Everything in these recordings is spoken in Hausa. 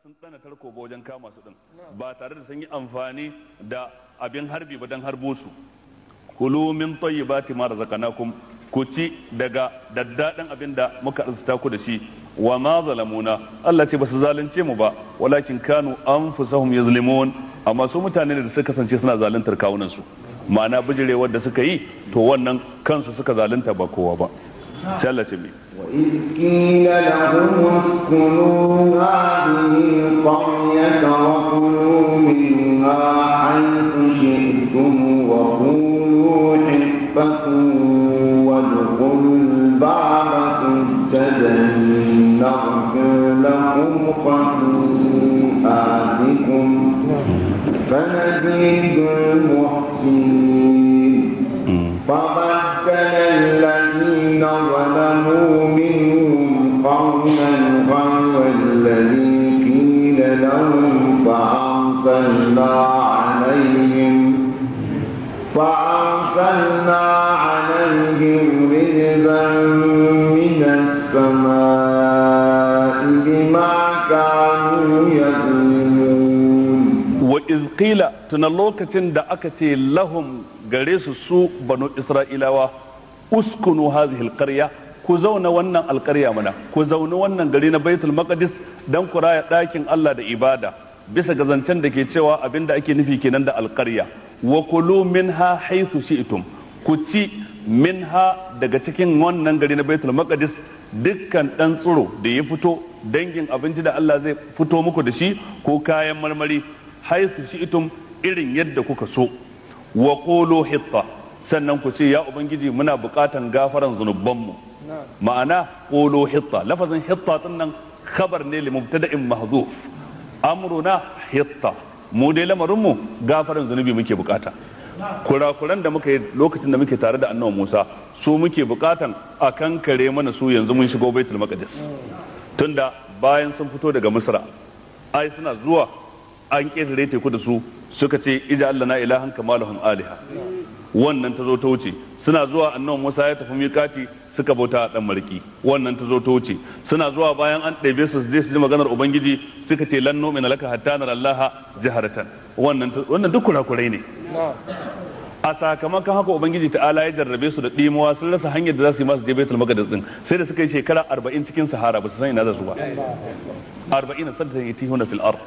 sun tsana tarko ba wajen kama su din ba tare da sun yi amfani da abin harbi ba don harbo su kulu min tayyibati ma razaqnakum ku ci daga daddaɗin abin da muka arzuta ku da shi wa ma zalamuna Allah ce ba su zalunce mu ba walakin kanu anfusahum yazlimun amma su mutane da suka kasance suna zaluntar kawunan su ma'ana bijirewar da suka yi to wannan kansu suka zalunta ba kowa ba sai Allah ce mai وإذ قيل لهم اسكنوا هذه القرية وكلوا منها حيث شئتم وقولوا حبة وادخلوا الباب سجدا نغفر لكم خطيئاتكم سنزيد المحسنين فبدل الذين ظلموا منهم قولا غير الذي قيل لهم فأرسلنا عليهم فأرسلنا عليهم رجزا من السماء بما كانوا يظلمون wa izqila tuna lokacin da aka ce lahum gare su su banu isra'ilawa uskunu hadhihi alqarya ku zauna wannan alqarya mana ku zauna wannan gari na baitul maqdis dan ku raya dakin Allah da ibada bisa ga zancen da ke cewa abinda ake nufi kenan da alqarya wa kulu minha haythu shi'tum ku ci minha daga cikin wannan gari na baitul maqdis dukkan dan tsiro da ya fito dangin abinci da Allah zai fito muku da shi ko kayan marmari haisu shi'tum irin yadda kuka so wa qulu hitta sannan ku ce ya ubangiji muna bukatan gafaran zunubanmu ma'ana qulu hitta lafazin hitta din nan khabar ne li mubtada'in mahzuf amruna hitta mu dai lamarin mu gafaran zunubi muke bukata kurakuran da muka yi lokacin da muke tare da annabi Musa su muke bukatan a kankare mana su yanzu mun shigo baitul maqdis tunda bayan sun fito daga misra ai suna zuwa an ƙetare teku da su suka ce ija Allah na ilahan kama lahum aliha wannan ta zo ta wuce suna zuwa annabi Musa ya tafi miƙati suka bauta a dan marki wannan ta zo ta wuce suna zuwa bayan an ɗebe su je su ji maganar ubangiji suka ce lan nu'mina laka hatta nara Allah jaharatan wannan wannan duk kurakurai ne a sakamakon haka ubangiji ta'ala ya jarrabe su da ɗimuwa sun rasa hanyar da za su yi masu je baitul maqdis din sai da suka yi shekara 40 cikin sahara ba su san ina za su ba 40 sadda yatihuna fil ard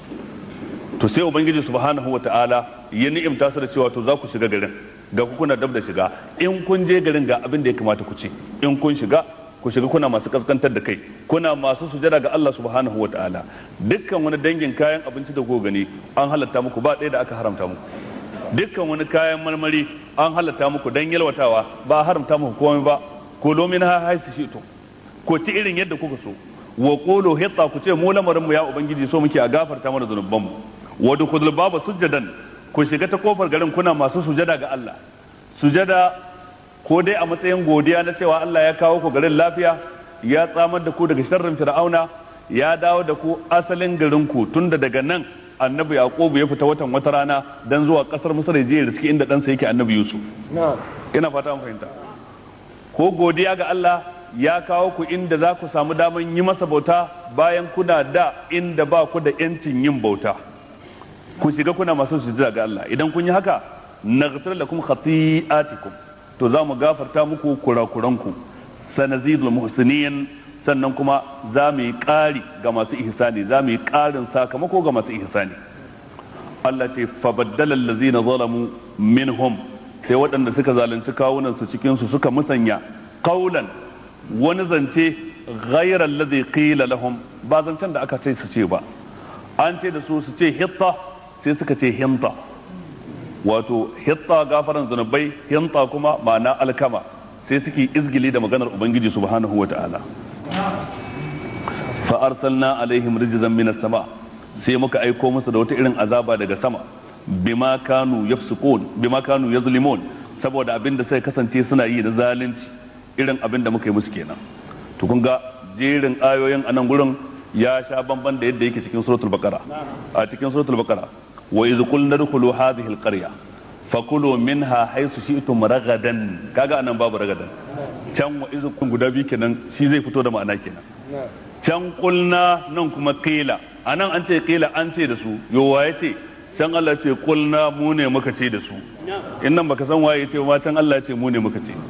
to sai ubangiji subhanahu wata'ala ya ni'imta su da cewa to za ku shiga garin ga ku kuna dab da shiga in kun je garin ga abin da ya kamata ku ci in kun shiga ku shiga kuna masu kaskantar da kai kuna masu sujada ga Allah subhanahu wata'ala dukkan wani dangin kayan abinci da ku gani an halatta muku ba ɗaya da aka haramta muku dukkan wani kayan marmari an halatta muku dan yalwatawa ba haramta muku komai ba ko lomin ha haisi shi to ko ci irin yadda kuka so wa qulu hitta ku ce mu lamarin mu ya ubangiji so muke a gafarta mana zanuban mu wa dukhulul baba sujadan ku shiga ta kofar garin kuna masu sujada ga Allah sujada ko dai a matsayin godiya na cewa Allah ya kawo ku garin lafiya ya tsamar da ku daga sharrin fir'auna ya dawo da ku asalin garin ku tunda daga nan annabi yaqubu ya fita watan wata rana dan zuwa kasar misr ya je da suke inda ɗansa yake annabi yusuf ina fata mun fahimta ko godiya ga Allah ya kawo ku inda za ku samu daman yi masa bauta bayan kuna da inda ba ku da yancin yin bauta ku shiga kuna masu sujada ga Allah idan kun yi haka naghfir lakum khati'atikum to za mu gafarta muku kurakuranku sanazidul muhsinin sannan kuma za mu yi ƙari ga masu ihsani za mu yi ƙarin sakamako ga masu ihsani Allah ce fabaddala allazina zalamu minhum sai waɗanda suka zalunci kawunan su cikin su suka musanya qaulan wani zance ghayra allazi qila lahum ba zancen da aka ce su ce ba an ce da su su ce hitta sai suka ce hinta wato hitta gafaran zunubai hinta kuma ma'ana alkama sai suke izgili da maganar ubangiji subhanahu wa ta'ala fa arsalna alaihim rijzan minas sama sai muka aiko musu da wata irin azaba daga sama bima kanu yafsukun bima kanu yazlimun saboda abin da sai kasance suna yi da zalunci irin abin da muka yi musu kenan to kun ga jerin ayoyin anan gurin ya sha bamban da yadda yake cikin suratul baqara a cikin suratul baqara wa iz qulna dkhulu hadhihi alqarya fakulu minha haythu shi'tum ragadan kaga anan babu ragadan can wa iz kun guda biyu kenan shi zai fito da ma'ana kenan can qulna nan kuma qila anan an ce kila an ce da su yo waye ce can Allah ce kulna mu ne muka ce da su in nan baka san waye ce ma can Allah ce mu ne muka ce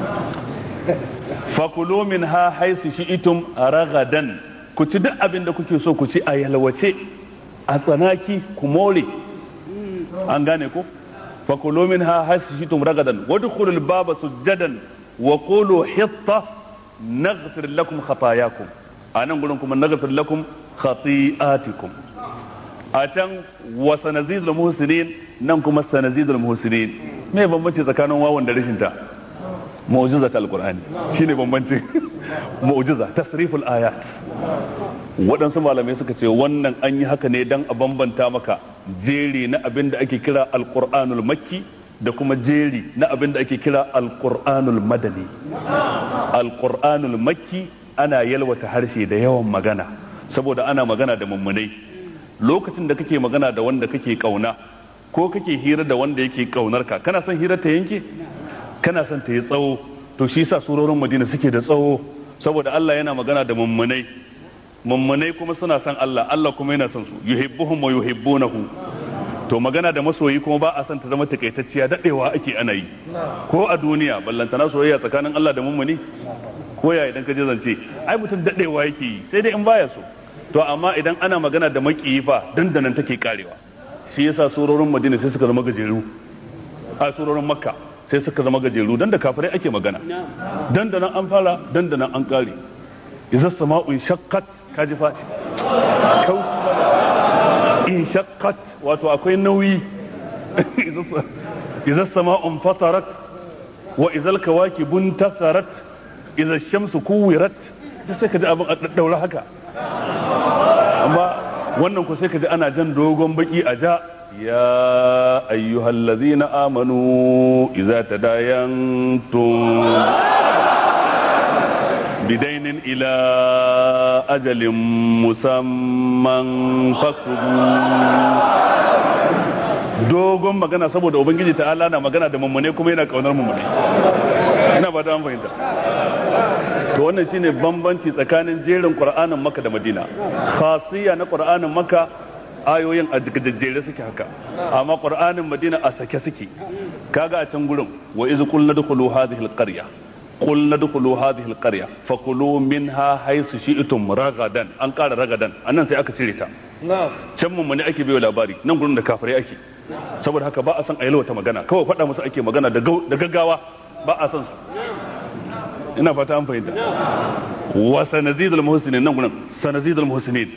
fakulu min ha haisu shi'itum ragadan ku ci duk abin da kuke so ku ci a yalwace a tsanaki ku more an gane ko fakulu min ha haisu shi'itum ragadan wadkhulul baba sujjadan wa qulu hitta naghfir lakum khatayakum anan gurin kuma naghfir lakum khati'atikum a can wa sanazidul muhsinin nan kuma sanazidul muhsinin me bambanci tsakanin wawan da rashin ta mu'jiza ta alqur'ani shine bambancin mu'jiza tasriful ayat waɗansu malamai suka ce wannan an yi haka ne dan a bambanta maka jeri na abin da ake kira alqur'anul makki da kuma jeri na abin da ake kira alqur'anul madani alqur'anul makki ana yalwata harshe da yawan magana saboda ana magana da mummunai lokacin da kake magana da wanda kake kauna ko kake hira da wanda yake kaunar ka kana son hira ta yanke kana son ta yi tsawo to shi yasa surorin Madina suke da tsawo saboda Allah yana magana da mummunai mummunai kuma suna son Allah Allah kuma yana son su yuhibbuhum wa yuhibbunahu to magana da masoyi kuma ba a son ta zama takaitacciya dadewa ake ana yi ko a duniya ballantana soyayya tsakanin Allah da mummuni ko ya idan ka je zance ai mutum dadewa yake yi sai dai in baya so to amma idan ana magana da makiyi fa dandanan take karewa shi yasa surorin Madina sai suka zama gajeru a surorin Makka sai suka zama gajeru dan da kafirai ake magana dandanan an fara dandanan an kare idza sama'u shaqqat kaji fa in shaqqat wato akwai nauyi idza sama'u fatarat wa idza al-kawakibun tasarat idza shamsu kuwirat sai ka ji abin a daddaura haka amma wannan ku sai ka ji ana jan dogon baki a ja ya ayyuhal ladzina amanu idza tadayantum bidainin ila ajalin musamman faktubu dogon magana saboda ubangiji ta'ala na magana da mummune kuma yana kaunar mummune ina ba da an fahimta to wannan shine bambanci tsakanin jerin qur'anin makka da madina khasiyya na qur'anin makka ayoyin a jejjere suke haka amma qur'anin madina a sake suke kaga a can gurin wa iz qulna dkhulu hadhihi alqarya qulna dkhulu hadhihi alqarya fakulu minha haythu shi'tum ragadan an kara ragadan annan sai aka cire ta can mun ne ake bayo labari nan gurin da kafirai ake saboda haka ba a san a yalwata magana kawai faɗa musu ake magana da gaggawa ba a san su ina fata an fahimta wa sanazidul muhsinin nan gurin sanazidul muhsinin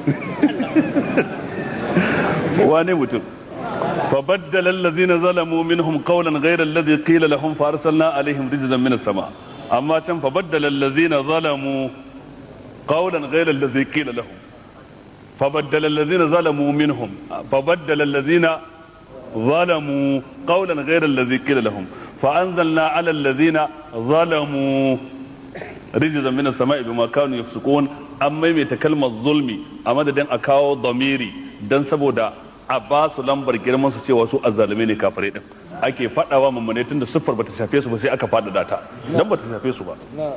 wane mutum فبدل الذين ظلموا منهم قولا غير الذي قيل لهم فارسلنا عليهم رجزا من السماء اما كان فبدل الذين ظلموا قولا غير الذي قيل لهم فبدل الذين ظلموا منهم فبدل الذين ظلموا قولا غير الذي قيل لهم فأنزلنا على الذين ظلموا رجزا من السماء بما كانوا يفسقون أما يتكلم الظلم أما دين أكاو ضميري دان سبودا a ba su lambar girman su cewa su azzalumai ne kafirai din ake fadawa mummune tun da siffar bata shafe su ba sai aka fada ta dan bata shafe su ba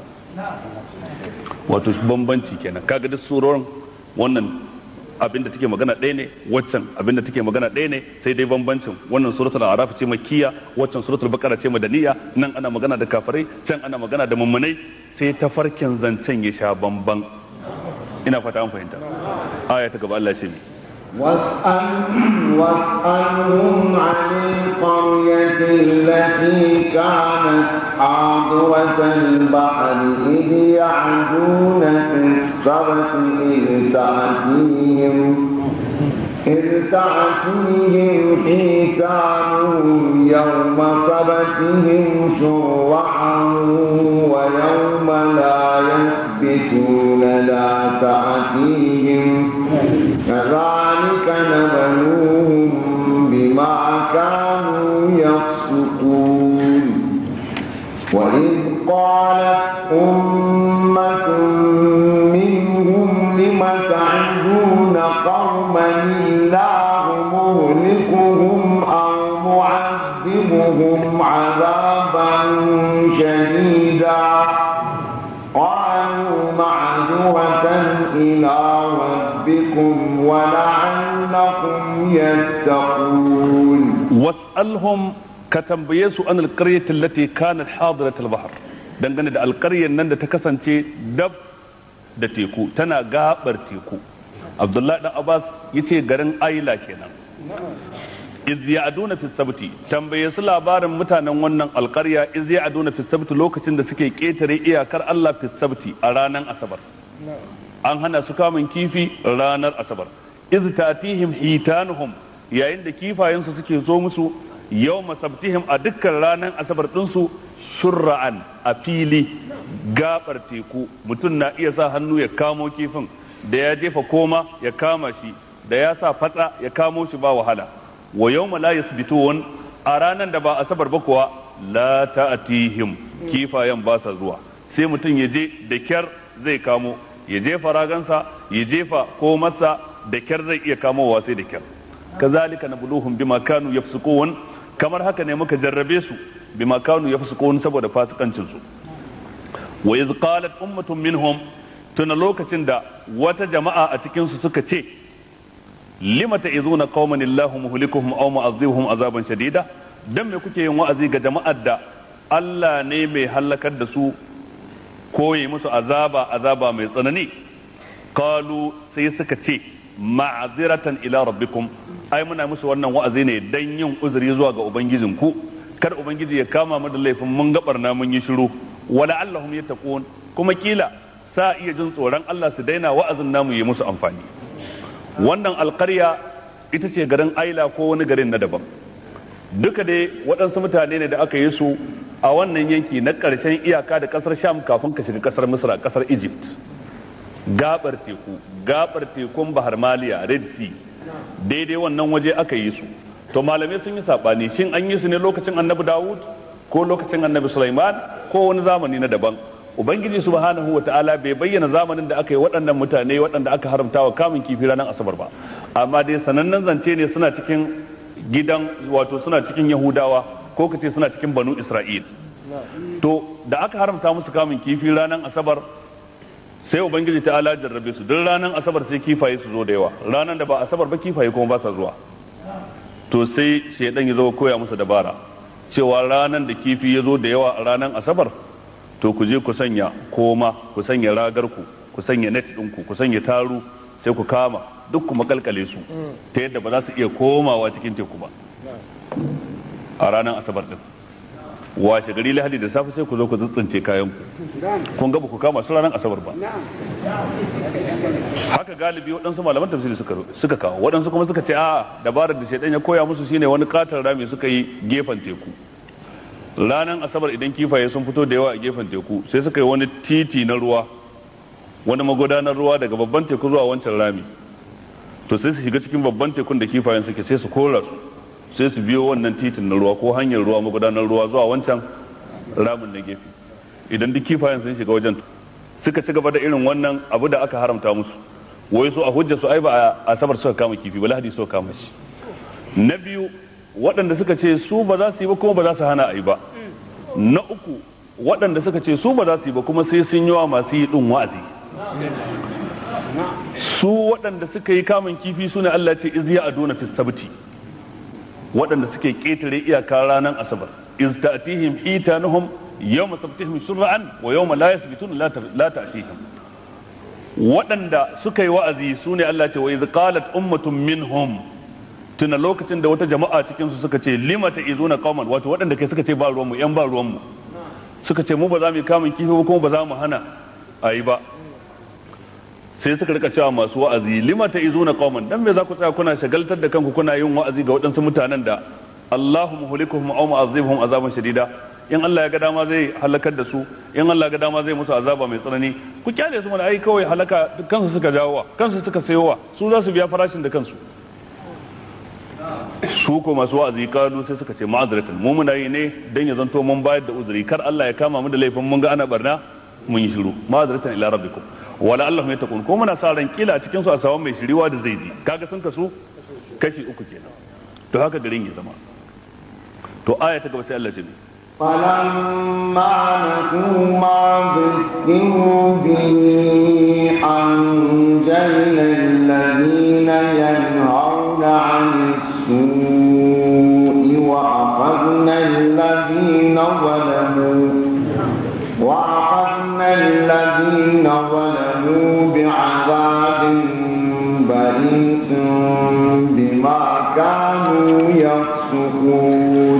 wato bambanci kenan kaga duk surorin wannan abinda take magana ɗaya ne waccan abinda take magana ɗaya ne sai dai bambancin wannan suratul araf ce makkiya waccan suratul baqara ce madaniya nan ana magana da kafirai can ana magana da mummunai sai tafarkin zancen ya sha bamban ina fata an fahimta aya ta gaba Allah ce mi واسأل واسألهم عن القرية التي كانت حاضرة البحر إذ يعدون في السبت إذ تأتيهم إذ تأتيهم حيتانهم يوم سبتهم شرعا ويوم لا يثبتون لا تأتيهم كذلك نبلوهم بما كانوا يفسقون وإذ قالت أمة منهم لم تعدون قوما الله مهلكهم أو معذبهم عذابا شديدا قالوا معذرة إلى ربكم ولعلكم يتقون was'alhum ka tambaye su an alqaryati allati kanat hadirat al-bahr dangane da alqaryar nan da ta kasance dab da teku tana gabar teku abdullahi dan abbas yace garin aila kenan iz ya'duna fi sabti tambaye su labarin mutanen wannan alqarya iz ya'duna fi sabti lokacin da suke ketare iyakar Allah fi sabti a ranar asabar an hana su kamun kifi ranar asabar iz tatihim hitanuhum yayin da kifayensu suke zo musu yau masabtihim a dukkan ranar asabar ɗinsu shurra'an a fili gabar teku mutum na iya sa hannu ya kamo kifin da ya jefa koma ya kama shi da ya sa fatsa ya kamo shi ba wahala wa yau la yasbitun a ranar da ba asabar ba kuwa la ta'tihim kifayen ba sa zuwa sai mutum ya je da kyar zai kamo ya jefa ragansa ya jefa komarsa da kyar zai iya kamowa sai da kyar kazalika nabluhum bima kanu yafsukun kamar haka ne muka jarrabe su bima kanu yafsukun saboda fasikancin su wa iz qalat ummatun minhum tuna lokacin da wata jama'a a cikin su suka ce lima ta'izuna qauman illahu muhlikuhum aw mu'adhibuhum azaban shadida dan me kuke yin wa'azi ga jama'ar da Allah ne mai halakar da su ko yi musu azaba azaba mai tsanani qalu sai suka ce ma'aziratan ila rabbikum ai muna musu wannan wa'azi ne dan yin uzuri zuwa ga ubangijinku kar ubangiji ya kama mu da laifin mun gabarna mun yi shiru wala allahum yattaqun kuma kila sa iya jin tsoron Allah su daina wa'azin namu yi musu amfani wannan alƙarya ita ce garin aila ko wani garin na daban duka dai waɗansu mutane ne da aka yi su a wannan yanki na ƙarshen iyaka da ƙasar sham kafin ka shiga ƙasar misra ƙasar egypt gabar teku gabar tekun bahar maliya red sea daidai wannan waje aka yi su to malamai sun yi sabani shin an yi su ne lokacin annabi dawud ko lokacin annabi sulaiman ko wani zamani na daban ubangiji subhanahu wa ta'ala bai bayyana zamanin da aka yi waɗannan mutane waɗanda aka haramta wa kamun kifi ranar asabar ba amma dai sanannen zance ne suna cikin gidan wato suna cikin yahudawa ko kace suna cikin banu isra'il to da aka haramta musu kamun kifi ranar asabar sai ubangiji ta ala jarrabe su duk ranar asabar sai kifaye su zo da yawa ranar da ba asabar ba kifaye kuma ba sa zuwa to sai shaidan ya zo koya musu dabara cewa ranar da kifi ya zo da yawa a ranar asabar to ku je ku sanya koma ku sanya ragar ku ku sanya net ɗinku ku sanya taru sai ku kama duk ku makalkale su ta yadda ba za su iya komawa cikin teku ba a ranar asabar din washe gari lahadi da safe sai ku zo ku tsuntsunce kayan ku kun ga ba ku kama su ranar asabar ba haka galibi waɗansu malaman tafsiri suka suka kawo waɗansu kuma suka ce a dabarar da shaidan ya koya musu shine wani katar rami suka yi gefen teku ranar asabar idan kifaye sun fito da yawa a gefen teku sai suka yi wani titi na ruwa wani magudanar ruwa daga babban teku zuwa wancan rami to sai su shiga cikin babban tekun da kifayen suke sai su kora su sai su biyo wannan titin na ruwa ko hanyar ruwa magudanar ruwa zuwa wancan ramin na gefe idan duk kifayen sun shiga wajen suka ci gaba da irin wannan abu da aka haramta musu wai su a hujja su ai ba a asabar suka kama kifi ba lahadi suka kama shi na biyu waɗanda suka ce su ba za su yi ba kuma ba za su hana a yi ba na uku waɗanda suka ce su ba za su yi ba kuma sai sun yi wa masu yi ɗin wa'azi su waɗanda suka yi kamun kifi su ne Allah ce izya aduna fi sabti waɗanda suke ƙetare iyaka ranar asabar iz ta'tihim hitanuhum yawma sabtihim shur'an wa yawma la yasbitun la ta'tihim waɗanda suka yi wa'azi su ne Allah ce wa iz qalat ummatun minhum tuna lokacin da wata jama'a cikin su suka ce lima ta'izuna qauman wato waɗanda kai suka ce ba ruwanmu yan ba ruwanmu suka ce mu ba za mu yi kamun kifi ba kuma ba za mu hana ayi ba sai suka rika cewa masu wa'azi lima ta izuna qauman dan me za ku tsaya kuna shagaltar da kanku kuna yin wa'azi ga waɗansu mutanen da Allahu muhlikuhum aw mu'azzibuhum azaban shadida in Allah ya ga dama zai halakar da su in Allah ya ga dama zai musu azaba mai tsanani ku kyale su mana ai kawai halaka kansu suka jawowa kansu suka sayowa su za su biya farashin da kansu su ko masu wa'azi kalu sai suka ce ma'azratan mu muna yi ne dan ya zanto mun bayar da uzuri kar Allah ya kama mu da laifin mun ga ana barna mun yi shiru ma'azratan ila rabbikum wala Allah mai takun ko muna sa ran kila cikin su a sawan mai shiriwa da zai ji kaga sun kasu kashi uku kenan to haka garin ya zama to aya ta gaba sai Allah ce فلما نسوا ما ذكروا به أنجينا الذين الذين ينهون عن السوء وأخذنا الذين ظلموا وأخذنا الذين ظلموا بعذاب بئيس بما كانوا يفسقون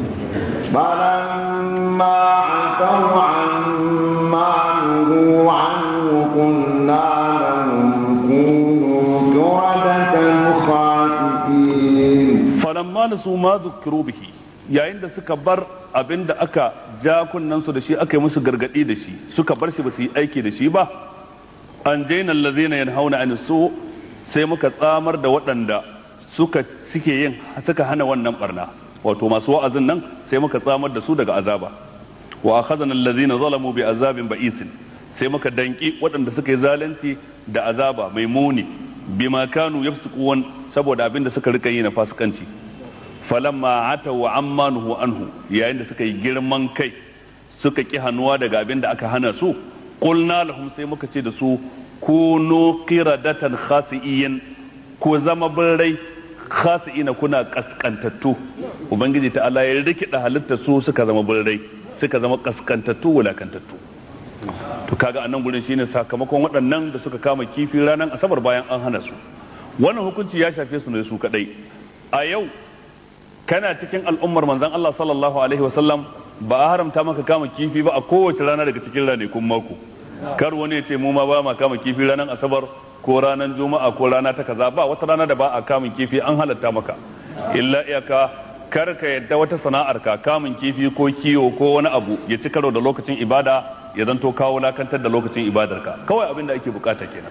فلما عتوا عما نهوا عنه قلنا لهم كونوا قردة خاسئين falamma nasu ma zukkiru bihi yayin da suka bar abin da aka ja kunnansu da shi aka yi musu gargadi da shi suka bar shi ba su yi aiki da shi ba an jaina allazina yanhauna an su sai muka tsamar da waɗanda suka suke yin suka hana wannan barna wato masu wa'azin nan sai muka tsamar da su daga azaba wa akhadna allazina zalamu bi azabin ba'isin sai muka danki waɗanda suka yi zalunci da azaba mai muni bima kanu yafsuqun saboda abin da suka rika yi na fasikanci falamma ataw amma nuhu anhu yayin da suka yi girman kai suka ki hannuwa daga abin da aka hana su qulna lahum sai muka ce da su kunu qiradatan khasi'in ku zama birrai khasi'ina kuna kaskantattu ubangiji ta Allah ya rikida halitta su suka zama birrai suka zama kaskantattu wulakantattu to kaga a nan gurin shine sakamakon waɗannan da suka kama kifi ranar asabar bayan an hana su wannan hukunci ya shafe su ne su kadai a yau kana cikin al'ummar manzon Allah sallallahu alaihi wasallam ba a haramta maka kama kifi ba a kowace rana daga cikin ranakun mako kar wani ya ce mu ma ba ma kama kifi ranar asabar ko ranar juma'a ko rana ta kaza ba wata rana da ba a kamun kifi an halatta maka illa iyaka kar ka yadda wata sana'ar ka kamun kifi ko kiwo ko wani abu ya ci karo da lokacin ibada ya zanto kawo lakantar da lokacin ibadarka kawai abin da ake bukata kenan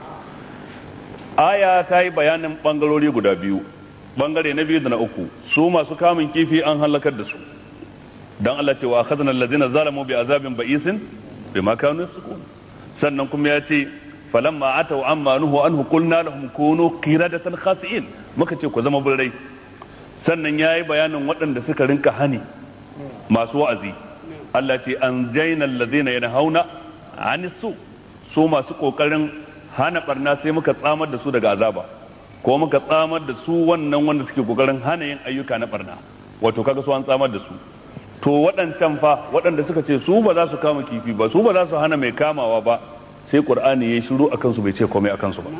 aya ta yi bayanin bangarori guda biyu bangare na biyu da na uku su masu kamun kifi an halakar da su dan Allah ce wa akhadna allazina zalamu bi azabin ba'isin bima kanu yasqun sannan kuma ya ce falamma atau amma nuhu anhu qulna lahum kunu qiradatan khasi'in muka ce ku zama birrai sannan yayi bayanin waɗanda suka rinka hani masu wa'azi Allah ce an jaina allazina yanhauna anis su su masu kokarin hana barna sai muka tsamar da su daga azaba ko muka tsamar da su wannan wanda suke kokarin hana yin ayyuka na barna wato kaga su an tsamar da su to waɗancan fa waɗanda suka ce su ba za su kama kifi ba su ba za su hana mai kamawa ba sai qur'ani ya shiru akan su bai ce komai akan su ba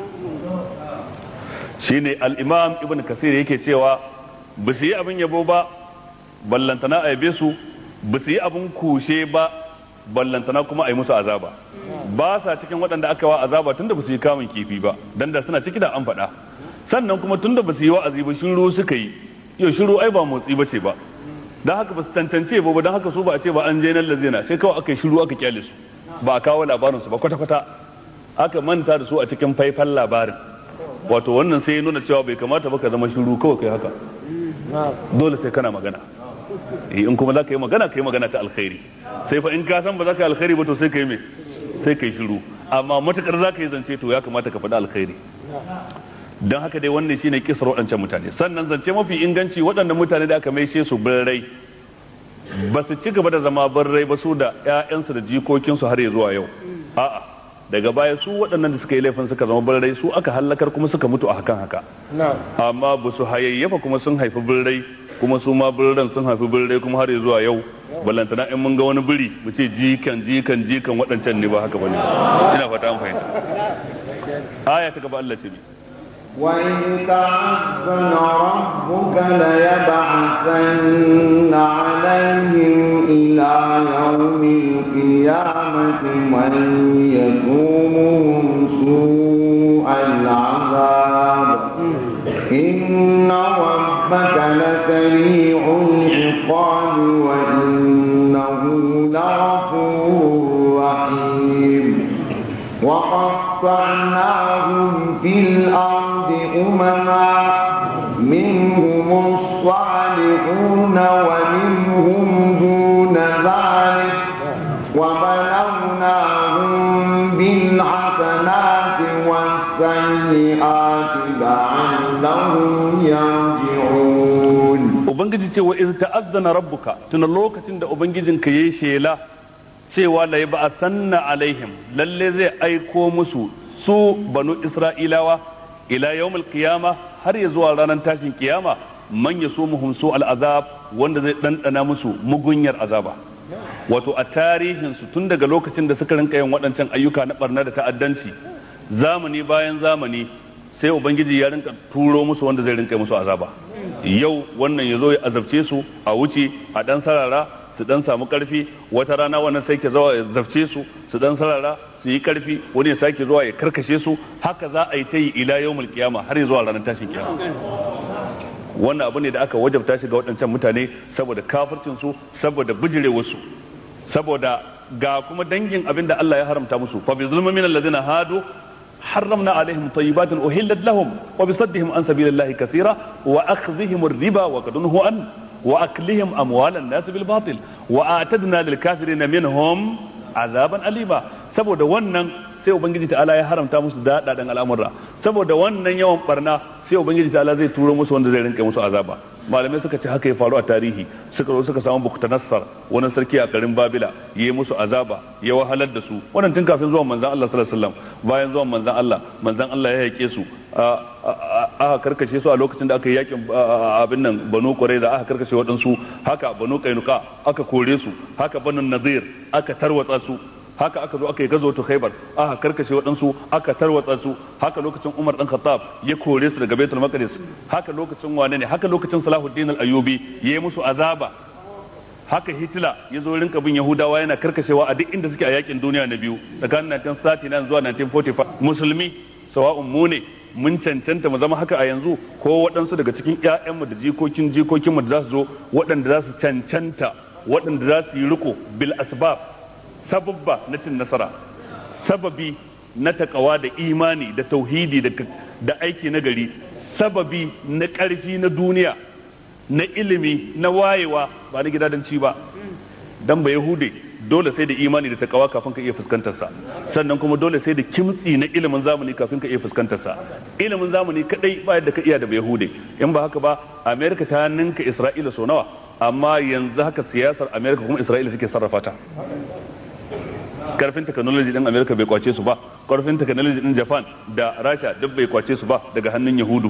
shine al-imam ibn kasir yake cewa ba su yi abin yabo ba ballantana a yabe su ba su yi abin kushe ba ballantana kuma a yi musu azaba ba sa cikin waɗanda aka wa azaba tunda ba su yi kamun kifi ba dan da suna ciki da an faɗa sannan kuma tunda ba su yi wa'azi ba shiru suka yi yau shiru ai ba motsi ba ce ba dan haka ba su tantance ba dan haka su ba a ce ba an je nan lazina sai kawai aka yi shiru aka kyale su ba a kawo labarin su ba kwata kwata aka manta da su a cikin faifan labarin wato wannan sai ya nuna cewa bai kamata ba ka zama shiru kawai kai haka dole sai kana magana in kuma za ka yi magana ka yi magana ta alkhairi sai fa in ka san ba za ka yi alkhairi ba to sai ka yi me sai ka yi shiru amma matukar za ka yi zance to ya kamata ka faɗi alkhairi don haka dai wannan shine kisar waɗancan mutane sannan zance mafi inganci waɗannan mutane da aka maishe su birrai ba su ci gaba da zama birrai ba su da 'ya'yansu da jikokinsu har ya zuwa yau a'a daga baya su waɗannan da suka yi laifin suka zama birrai su aka hallakar kuma suka mutu a hakan haka amma ba su hayayyafa kuma sun haifi birrai kuma su ma birran sun haifi birrai kuma har ya zuwa yau ballantana in mun ga wani biri mu ce jikan jikan jikan waɗancan ne ba haka bane ina fata an fahimta aya ta gaba Allah ce ne وإن تعذن ربك ليبعثن عليهم إلى يوم القيامة من يسومهم سوء العذاب إن ربك لسريع العقاب وإنه لغفور رحيم وقطعناهم في الأرض أمما منهم الصالحون ومنهم دون ذلك وبلوناهم بالحسنات والسيئات لعلهم يرجعون ubangiji ce wa iz ta'azzana rabbuka tuna lokacin da ubangijinka yayi shela cewa la yab'athanna alaihim lalle zai aiko musu su banu isra'ilawa ila yawmil qiyama har ya zuwa ranar tashin kiyama man yasumuhum su al'azab wanda zai dandana musu mugunyar azaba wato a tarihin su tun daga lokacin da suka rinka yin waɗancan ayyuka na barna da ta'addanci zamani bayan zamani sai ubangiji ya rinka turo musu wanda zai rinka musu azaba yau wannan ya zo ya azabce su a wuce a dan sarara su dan samu karfi wata rana wannan sai ke zuwa ya zafce su su dan sarara su yi karfi wani ya sake zuwa ya karkashe su haka za a yi ta yi ila yawmul kiyama har ya zuwa ranar tashin kiyama wannan abu ne da aka wajabta shi ga waɗancan mutane saboda kafircin su saboda bijirewar su saboda ga kuma dangin abin da Allah ya haramta musu fa bi zulmin min alladhina hadu حرمنا عليهم طيبات أهلت لهم وبصدهم عن سبيل الله كثيرا وأخذهم الربا وقد نهوا عنه وأكلهم أموال الناس بالباطل وأعتدنا للكافرين منهم عذابا أليما saboda wannan sai ubangiji ta'ala ya haramta musu daɗaɗen al'amura saboda wannan yawan barna sai ubangiji ta'ala zai turo musu wanda zai rinka musu azaba malamai suka ce haka ya faru a tarihi suka zo suka samu bukutanassar wani sarki a garin babila ya yi musu azaba ya wahalar da su wannan tun kafin zuwan manzan Allah sallallahu alaihi wasallam bayan zuwan manzan Allah manzan Allah ya yake su aka karkashe su a lokacin da aka yi yakin abin nan banu da aka karkashe waɗansu haka banu kainuka aka kore su haka banu nazir aka tarwatsa su haka aka zo aka yi gazo ta khaibar aka karkashe waɗansu aka tarwatsa su haka lokacin umar dan khattab ya kore su daga baitul maqdis haka lokacin wane ne haka lokacin salahuddin al-ayyubi ya yi musu azaba haka hitler ya zo rinka bin yahudawa yana karkashewa a duk inda suke a yakin duniya na biyu tsakanin 1939 zuwa 1945 musulmi sawa'un mu ne mun cancanta mu zama haka a yanzu ko waɗansu daga cikin ƴaƴanmu da jikokin jikokinmu da za su zo waɗanda za su cancanta waɗanda za su yi riko bil asbab sababba na cin nasara sababi na takawa da imani da tauhidi da aiki na gari sababi na ƙarfi na duniya na ilimi na wayewa ba na gidadanci ba dan ba yahude dole sai da imani da takawa kafin ka iya fuskantar sa sannan kuma dole sai da kimtsi na ilimin zamani kafin ka iya fuskantar sa ilimin zamani kadai ba yadda ka iya da yahude in ba haka ba america ta ninka isra'ila so nawa amma yanzu haka siyasar america kuma isra'ila suke sarrafa ta karfin technology din america bai kwace su ba karfin technology din japan da rasha duk bai kwace su ba daga hannun yahudu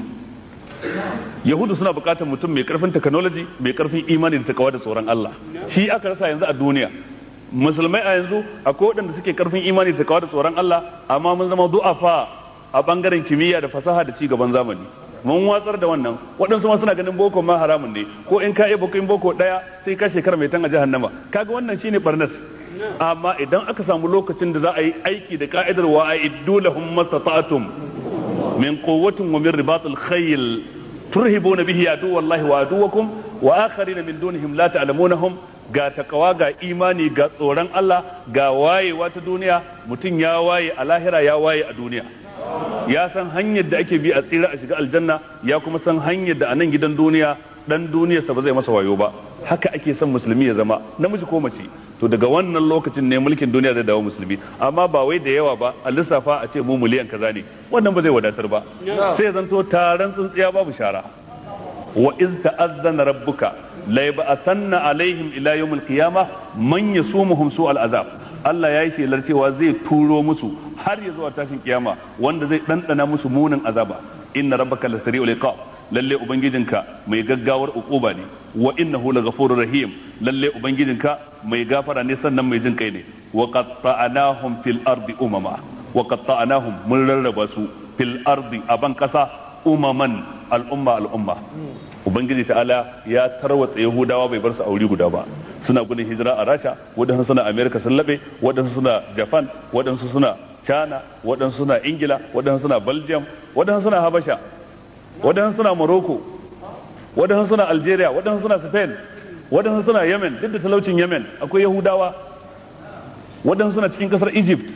yahudu suna bukatar mutum mai karfin technology mai karfin imani da takawa da tsoron Allah shi aka rasa yanzu a duniya musulmai a yanzu akwai waɗanda suke karfin imani da takawa da tsoron Allah amma mun zama du'afa a bangaren kimiyya da fasaha da ci gaban zamani mun watsar da wannan waɗansu ma suna ganin boko ma haramun ne ko in ka iya boko in boko ɗaya sai ka shekara mai tan a jahannama kaga wannan shine barnas amma idan aka samu lokacin da za a yi aiki da ka'idar wa a'iddu lahum mastata'tum min quwwatin wa min ribatil khayl turhibuna bihi adu wallahi wa aduwakum wa akharina min dunihim la ta'lamunahum ga takawa ga imani ga tsoron Allah ga wayewa ta duniya mutum ya waye a lahira ya waye a duniya ya san hanyar da ake bi a tsira a shiga aljanna ya kuma san hanyar da a nan gidan duniya dan duniyarsa ba zai masa wayo ba haka ake son musulmi ya zama namiji ko mace to daga wannan lokacin ne mulkin duniya zai dawo musulmi amma ba wai da yawa ba a lissafa a ce mu miliyan kaza ne wannan ba zai wadatar ba sai zanto taron tsintsiya babu shara wa iz ta'azzana rabbuka la yab'athanna alaihim ila yawmil qiyamah man yasumuhum su'al azab Allah ya yi shelar cewa zai turo musu har ya zuwa tashin kiyama wanda zai ɗanɗana musu munin azaba inna rabbaka lasari'ul iqab lalle ubangijinka mai gaggawar ukuba ne wa innahu laghafurur rahim lalle ubangijinka mai gafara ne sannan mai jin kai ne wa qatta'nahum fil ardi umama wa qatta'nahum mun rarraba su fil ardi aban kasa umaman al'umma al'umma ubangiji ta'ala ya tarwatsa yahudawa bai bar su auri guda ba suna gudun hijira a rasha waɗansu suna america sun laɓe waɗansu suna japan waɗansu suna china waɗansu suna ingila waɗansu suna belgium waɗansu suna habasha waɗansu suna morocco waɗansu suna algeria waɗansu suna spain waɗansu suna yemen duk da talaucin yemen akwai yahudawa waɗansu suna cikin ƙasar egypt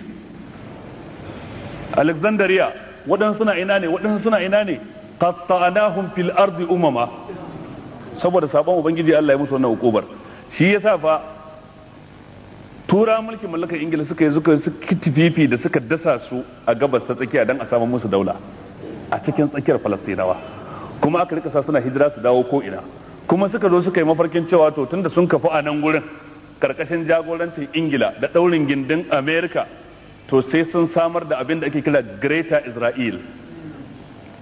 alexandria waɗansu suna ina ne waɗansu suna ina ne qatta'nahum fil ardi umama saboda sabon ubangiji Allah ya musu wannan hukubar shi yasa fa tura mulkin mallakar ingila suka yi suka tififi da suka dasa su a gabas ta tsakiya don a samu musu daula a cikin tsakiyar falastinawa kuma aka rika sa suna hijira su dawo ko ina kuma suka zo suka yi mafarkin cewa to tunda sun kafu a nan gurin karkashin jagorancin ingila da daurin gindin america to sai sun samar da abin da ake kira greater israel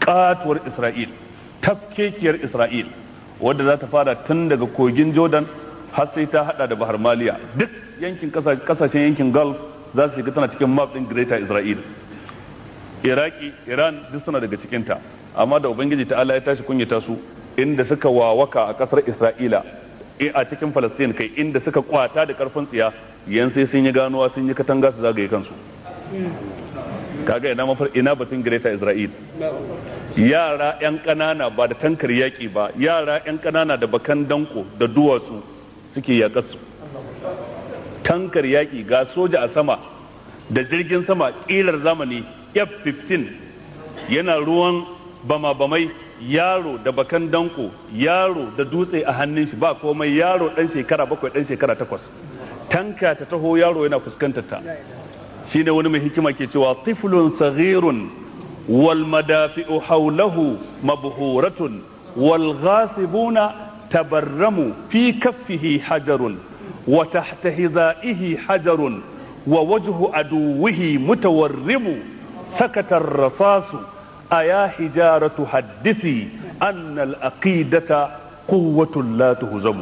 katuwar Isra'il tafkekiyar Isra'il wadda za ta fara tun daga kogin Jordan har sai ta hada da Bahar Maliya duk yankin kasashen yankin Gulf za su shiga tana cikin map din Greater Isra'il Iraki Iran duk suna daga cikinta amma da Ubangiji ta Allah ya tashi kunyata su inda suka wawaka a kasar Isra'ila a cikin Palestine kai inda suka kwata da karfin tsiya yan sai sun yi ganuwa sun yi katanga su zagaye kansu kaga ina mafar ina batun Greater Isra'il yara yan kanana ba da tankar yaki ba yara yan kanana da bakan danko da duwatsu suke yakar su tankar yaki ga soja a sama da jirgin sama kilar zamani F-15 yana ruwan bama-bamai yaro da bakan danko yaro da dutse a hannun shi ba komai yaro dan shekara bakwai dan shekara takwas tanka ta taho yaro yana fuskantar ta shine wani mai hikima ke cewa tiflun saghirun wal madafi'u hawlahu mabhuratun wal ghasibuna tabarramu fi kaffihi hajarun wa tahta hizaihi hajarun wa wajhu aduwihi mutawarrimu sakata ar-rasasu أيا حجارة حدثي أن الأقيدة قوة لا تهزم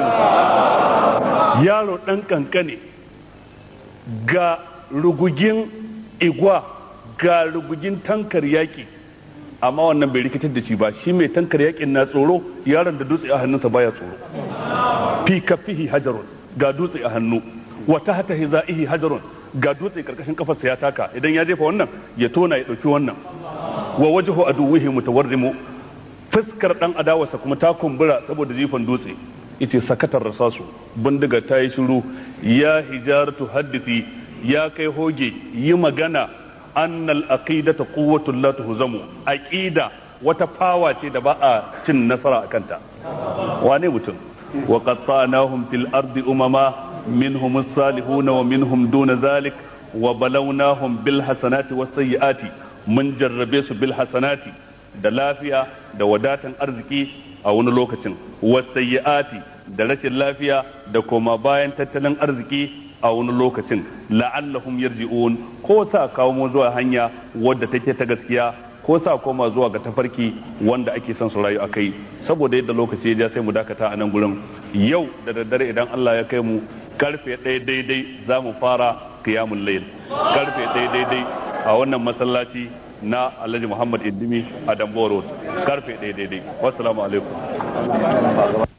yaro ɗan ƙanƙane ga rugugin igwa ga rugugin tankar yaƙi amma wannan bai rikitar da shi ba shi mai tankar yaƙin na tsoro yaron da dutse a hannunsa baya tsoro fi kafihi hajarun ga dutse a hannu wa tahta hizaihi hajarun ga dutse karkashin kafarsa ya taka idan ya jefa wannan ya tona ya ɗauki wannan wa wajhu aduwihi mutawarrimu fuskar dan adawarsa kuma ta kumbura saboda jifan dutse yace sakatar rasasu bindiga ta yi shiru ya hijaratu haddithi ya kai hoge yi magana annal aqidata quwwatun la tuhzamu aqida wata fawa ce da ba a cin nasara a kanta wane mutum wa qattanahum fil ardi umama minhum as-salihuna wa minhum duna zalik wa balawnahum bil hasanati was sayyiati mun jarrabe su bil hasanati da lafiya da wadatan arziki a wani lokacin wasayyi'ati da rashin lafiya da koma bayan tattalin arziki a wani lokacin la'allahum yarji'un ko sa kawo mu zuwa hanya wadda take ta gaskiya ko sa koma zuwa ga tafarki wanda ake son su rayu akai saboda yadda lokaci ya ja sai mu dakata a nan gurin yau da daddare idan Allah ya kai mu karfe ɗaya daidai za mu fara qiyamul layl karfe ɗaya daidai a wannan masallaci na Alhaji Muhammad Indimi a Dambo Road karfe ɗaya daidai wassalamu alaikum